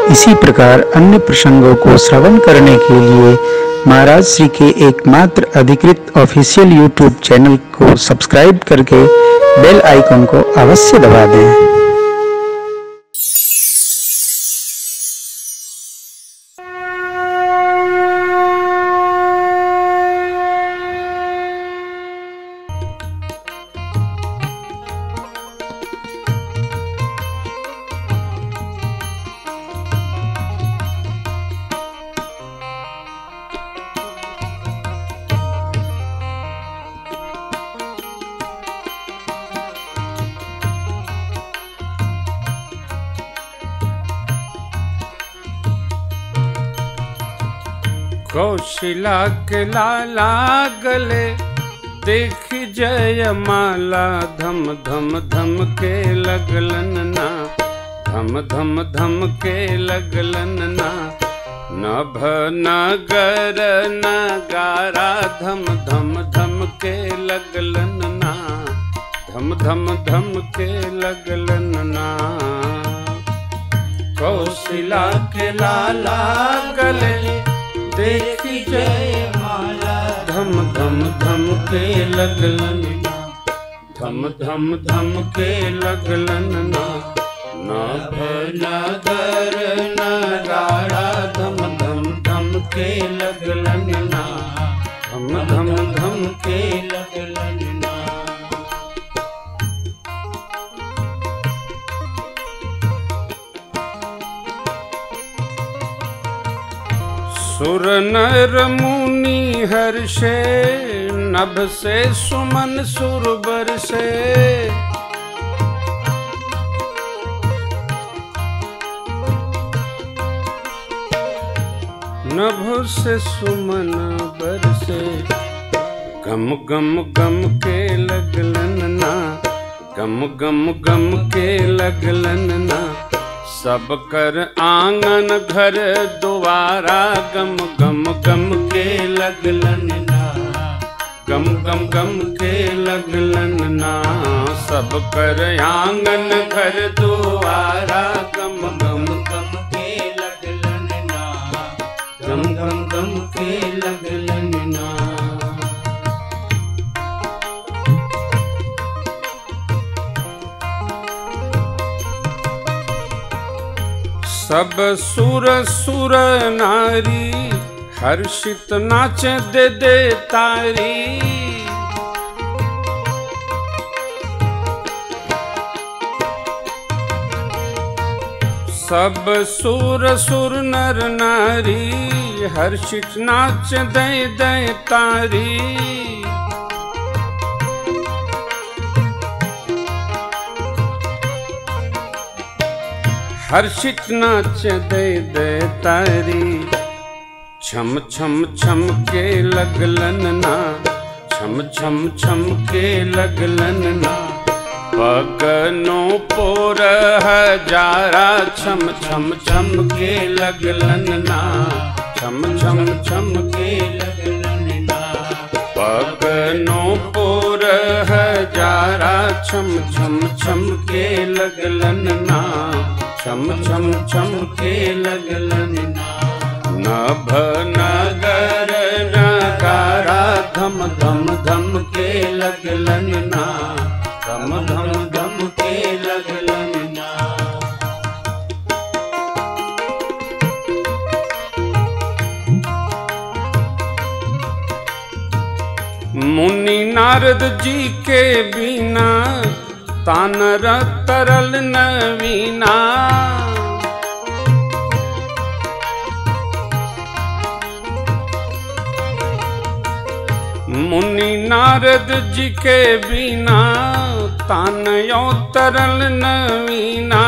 इसी प्रकार अन्य प्रसंगों को श्रवण करने के लिए महाराज श्री के एकमात्र अधिकृत ऑफिशियल यूट्यूब चैनल को सब्सक्राइब करके बेल आइकन को अवश्य दबा दें कौशिला के लाला गले देख जय माला धम धम धम के लगलन ना धम धम धम के लगलन ना नभ नगर नगारा धम धम धम के लगलन ना धम धम धम के लगलन ना कौशिला के लाला गले देखी जय माला धम धम धम के लगलन ना धम धम धम के लगलन ना नभ नगर नगाड़ा धम धम धम के लगलन ना धम धम धम के लगलन ना सुर नर मुनि हर्षे नभ से सुमन सुरबर से नभ से सुमन बरसे गम गम गम के लगलन ना गम गम गम के लगलन ना सब कर आंगन घर द्वारा गम गम गम के लगलन ना गम गम गम के लगलन ना सब कर आंगन घर द्वारा गम गम गम के लगलन ना गम गम गम के लगलन ना सब सुर सुर नारी हर्षित नाच दे दे तारी सब सुर सुर नर नारी हर्षित नाच दे दे तारी हर्षित नाच दे दे तारी छम छम छम के लगलन ना छम छम छम के लगलन ना पगनो पोर हजारा छम छम छम के लगलन ना छम छम छम के लगलन ना पगनो पोर हजारा छम छम छम के लगलन ना छम छम छम के लगलन ना नभ नगर नगारा धम धम धम के लगलन ना धम धम धम के लगलन ना मुनि नारद जी के बिना तानर तरल नवीना मुनि नारद जी के बिना तानयो तरल नवीना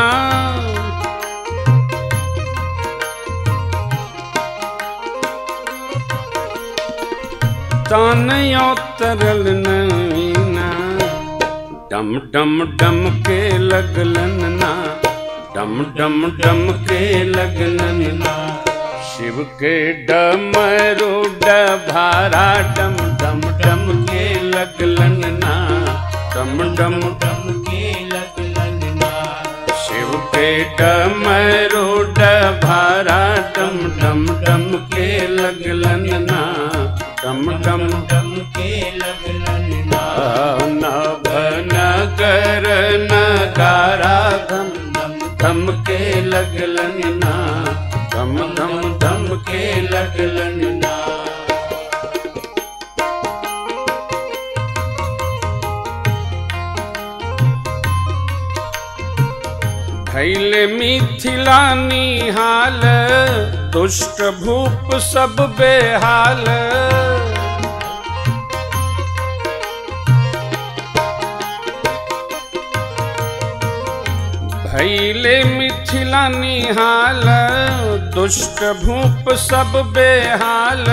तानयो तरल नवीना डम डम डम के लगलन ना डम डम डम के लगलन ना शिव के डमरू डभारा डम डम डम के लगलन ना डम डम डम के लगलन ना शिव के डमरू डभा गम गम के लगलन ना नभ नगर नगारा धम दम धम के लगलन ना धम धम धम के लगलन ना भैल मिथिला निहाल दुष्ट भूप सब बेहाल भैले मिथिला निहाल दुष्ट भूप सब बेहाल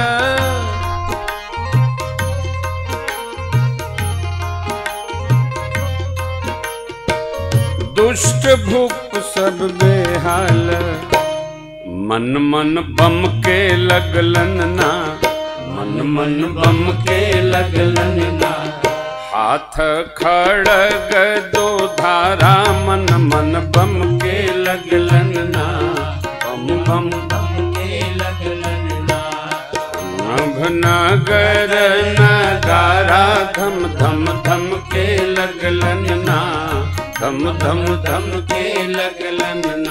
दुष्ट भूप सब बेहाल मन मन बम के लगलन ना मन मन बम के लगलन ना हाथ खड़ग दो धारा मन मन बम के लगलन ना बम बम गम के लगलन ना नभ नगर नगारा धम धम धम के लगलन ना धम धम धम के लगलन ना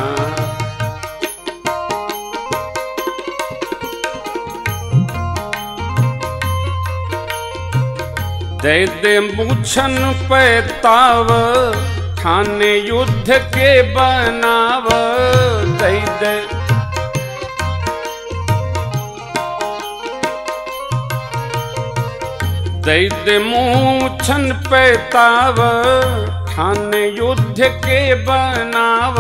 दे दे मूछन पैताव थाने युद्ध के बनाव दे दे दैद मूछन पैताव ठान युद्ध के बनाव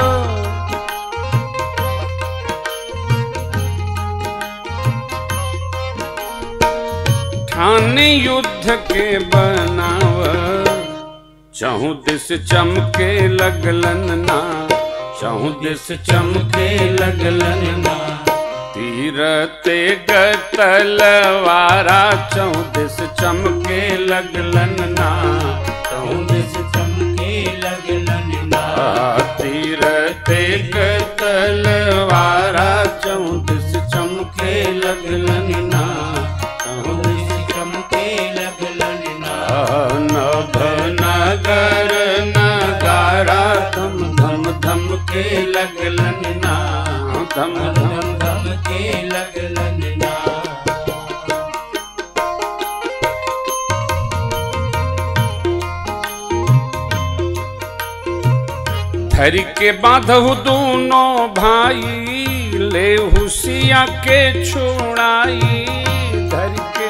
ठान युद्ध के बनाव चहु दिस चमके लगलन ना चहु दिस चमके लगलन ना तीर तेग तलवारा चौदिस चमके लगलन ना चौदिस चमके लगलन ना तीर तेग तलवारा चौदिस चमके लगलन ना चौदिस चमके लगलन ना नभ नगर नगारा धम धम धम के लगलन ना धम धम गम गम के लगलन ना धर के बांधहु दोनों भाई ले हुसिया के छुड़ाई धर के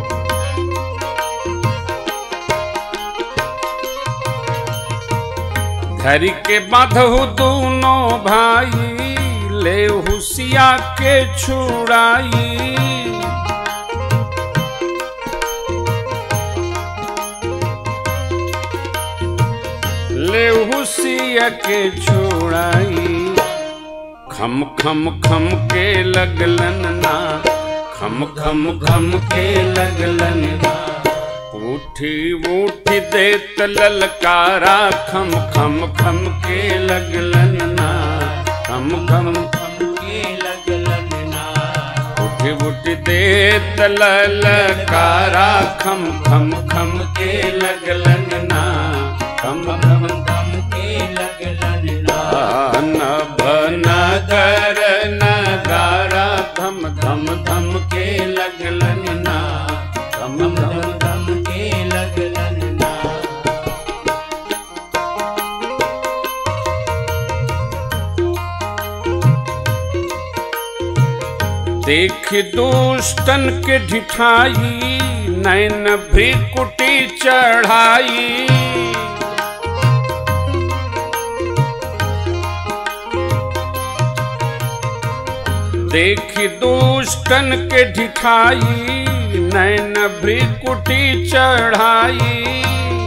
धर के बांधहु दोनों भाई ले हुसिया के छुड़ाई ले हुसिया के छोड़ाई खम खम खम के लगलन ना खम खम खम के लगलन ना उठी उठी देत ललकारा खम खम खम के लगलन ना खम खम गम के लगलन ना उठी उठी देत ललकारा खम खम खम के लगलन ना खम गम गम के लगलन ना नभ नगर नगारा धम धम धम के लगलन ना धम गम धम गम गम के लगलन ना देख दुष्टन के ढिठाई नैन भ्रिकुटी चढ़ाई देख दुष्टन के ढिठाई नैन भ्रिकुटी चढ़ाई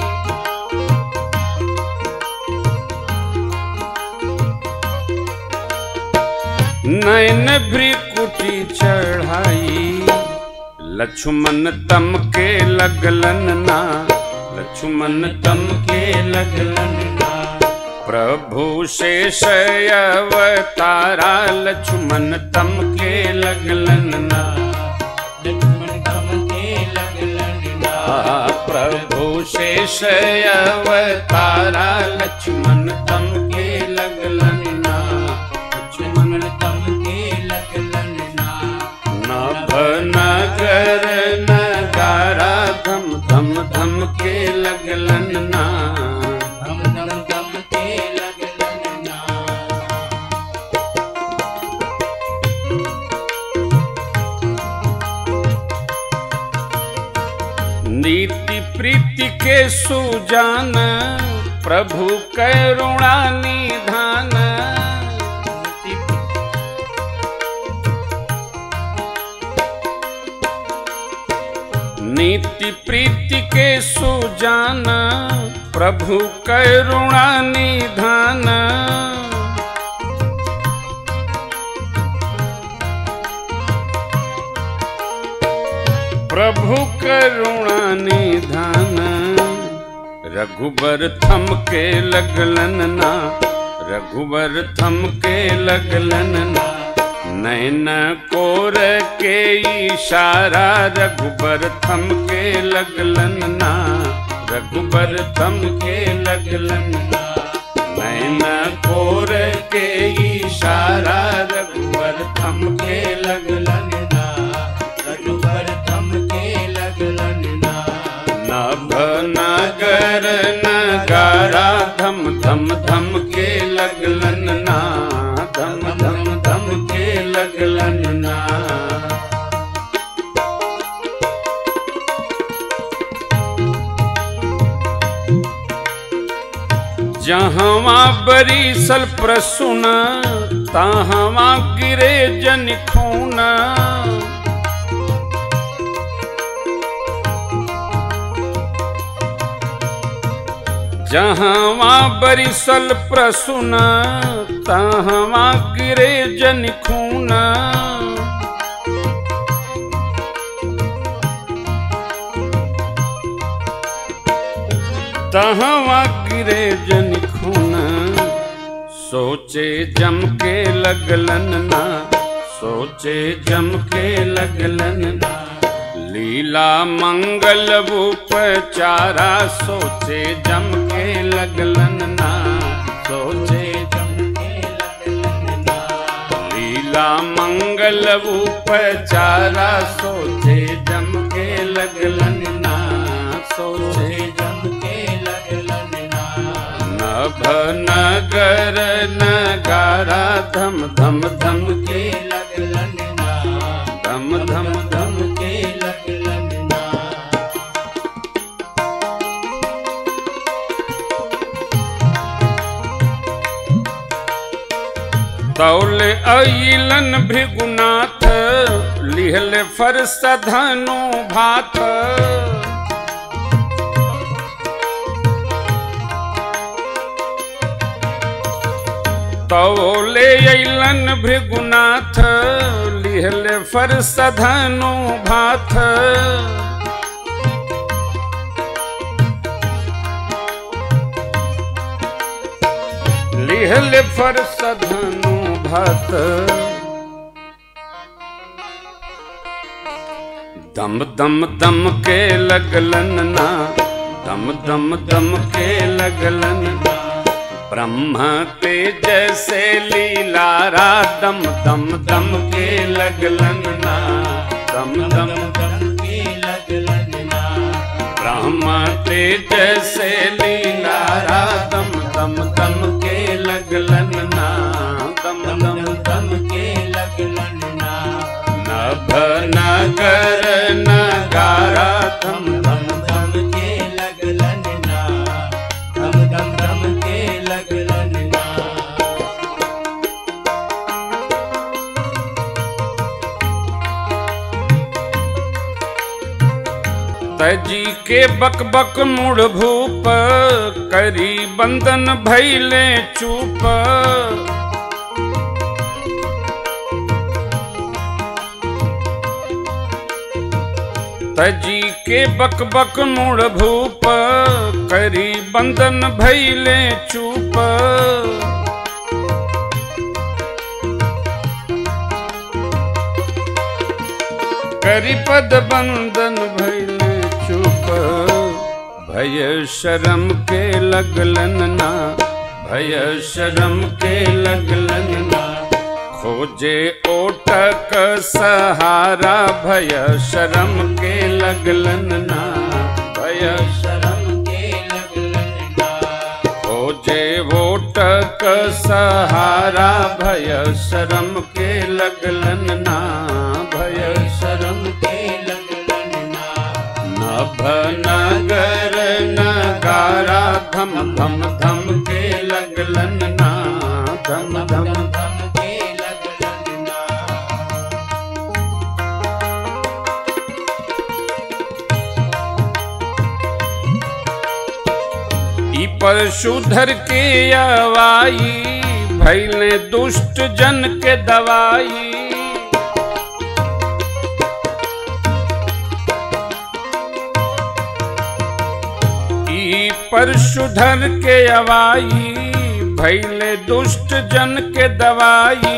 नैन भ्रिकुटी चढ़ाई लक्ष्मण तम के लगलन ना लक्ष्मण तम के लगलन ना प्रभु शेष अवतारा लक्ष्मण तम के लगलन ना लक्ष्मण गम शेष अवतारा लक्ष्मण तम के लगलन ना लक्ष्मण तम के लगलन ना नभ नगर नगारा धम धम धम के लगलन ना धम धम धम के लगलन ना नीति प्रीति के सुजान प्रभु करुणा निधान नीति प्रीति के सुजान प्रभु करुणा निधान प्रभु करुणा निधान रघुबर थम के लगलन ना रघुबर थम के लगलन ना नैन कोर के इशारा रघुबर थम के लगलन ना रघुबर थम के लगलन ना नैन कोर के इशारा रघुबर थम के लगलन ना रघुबर थम के लगलन ना नभ नगर नगारा धम धम धम के लगलन ना धम धम धम के लगलन ना जहवा बरीसल प्रसुन तहवा गिरे जन खूना जहवा बरिसल प्रसुन तहवा गिरे जन खूना तहवा गिरे जन खूना सोचे जम के लगलन ना सोचे जम के लगलन ना लीला मंगल उपचारा सोचे जम के लगलन ना सोचे जम के लगलन ना लीला मंगल उपचारा सोचे जम के लगलन ना सोचे जम के लगलन ना नभ नगर नगारा धम धम धम के के लगलन ना धम धम धम के लगलन ना तौल अइलन भृगुनाथ लिहल फरस धनु भात तौले अइलन भृगुनाथ लिहल फरस धनु भात लिहल फरस धनु भात दम दम दम के लगलन ना दम दम दम के लगलन ना ब्रह्म तेज से लीलारा दम दम दम के लगलन ना दम दम दम के लगलन ना ब्रह्म तेज से लीलारा दम दम दम के लगलन ना दम दम दम दम के लगलन ना नभ नगर नगारा धम दम दम के लगलन ना दम दम दम के लगलन ना तजी के बक बक मुड़ भूप करी बंदन भैले चूप तजी के बक बक मुड़ भूप करी बंदन भैले चूप करी पद बंदन भैले चुप भय शर्म के लगलन ना भय शर्म के लगलन ना खोजे ओटक सहारा भय शर्म के लगलन ना भय शर्म के लगलन ना खोजे ओटक सहारा भय शर्म के लगलन ना भय शर्म के लगलन ना नभ नगर नगारा धम धम धम के लगलन ना धम धम धम धम धम के लगलन ना ई परशुधर के अवाई भैले दुष्ट जन के दवाई ई परशुधर के अवाई भैले दुष्ट जन के दवाई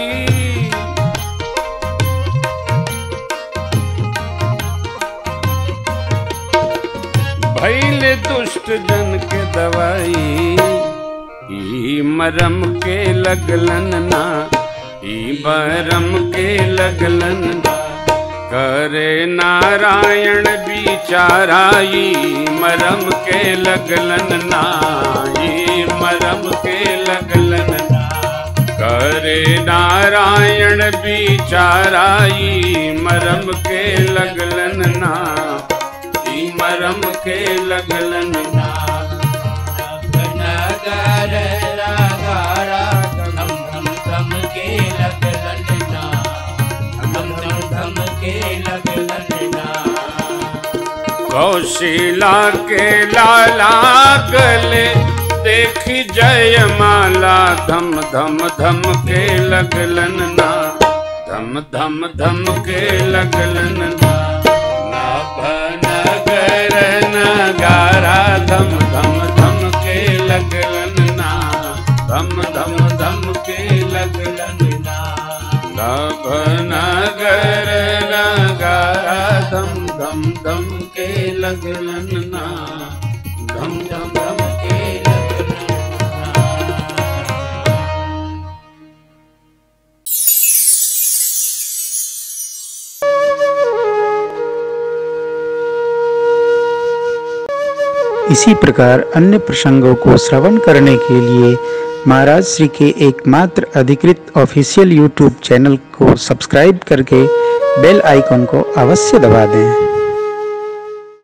भैले दुष्ट जन के दवाई ई मरम के लगलन ना ई बरम के लगलन ना करे नारायण बिचाराई मरम के लगलन ना ई मरम के लगलन ना करे नारायण बिचाराई मरम के लगलन ना ई मरम के लगलन ना नगर नगारा धम धम धम के लगलन ना धम धम धम के लगलन ना कौशिला के लाला गले देखी जय माला धम धम धम के लगलन ना धम धम धम के लगलन ना नाभ नगर नगारा धम धम धम के लगलन ना धम धम धम के लगलन ना नभ नगर नगारा धम धम धम के लगलन ना धम धम धम के लगलन ना इसी प्रकार अन्य प्रसंगों को श्रवण करने के लिए महाराज श्री के एकमात्र अधिकृत ऑफिशियल यूट्यूब चैनल को सब्सक्राइब करके बेल आइकॉन को अवश्य दबा दें